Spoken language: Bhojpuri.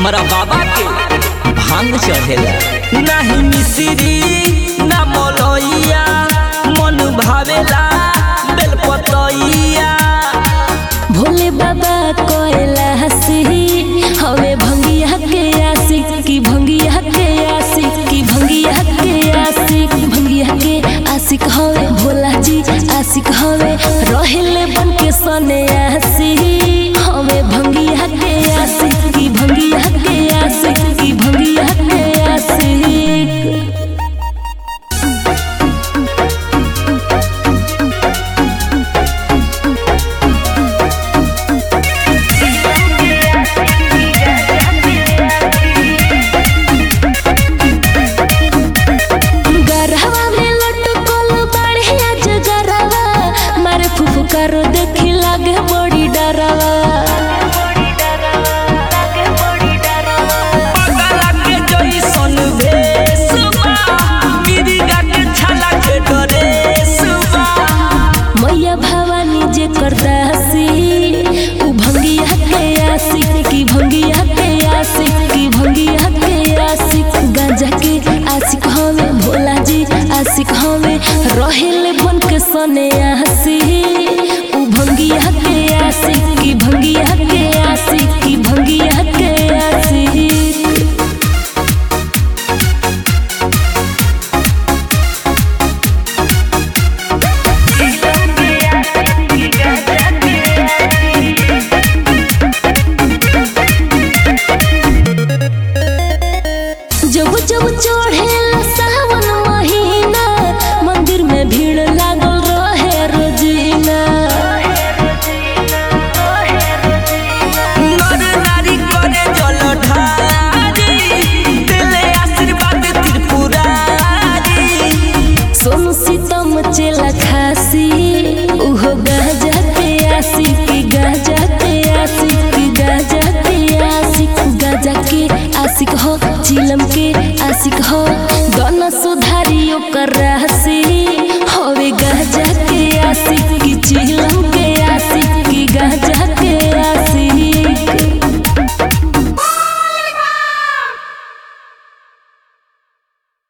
हमरा बाबा के भांग चढ़ेला नहीं मिश्री ना मलैया मन भावेला बेलपतैया भोले बाबा कोयला हसी हवे भंगिया के आशिक की भंगिया के आशिक की भंगिया के आशिक भंगिया के आशिक हवे भोला जी आशिक हवे रहेले बन के सने आसी हवे भंगिया के आशिक की भंगिया के आशिक की भंगिया के आशिक गरहवा में लटकल बढ़िया जगरवा मारे फुफकार देखी लागे बड़ी डरवा पगला के जइसन भेष बा मिरिगा के छाला के डरेस बा मैया भवानी जे करदासी उ भंगिया के आशिक की भंगिया के आशिक की भंगिया के आशिक गांजा के आशिक हमें भोला जी आशिक हमें रहेले बन के सने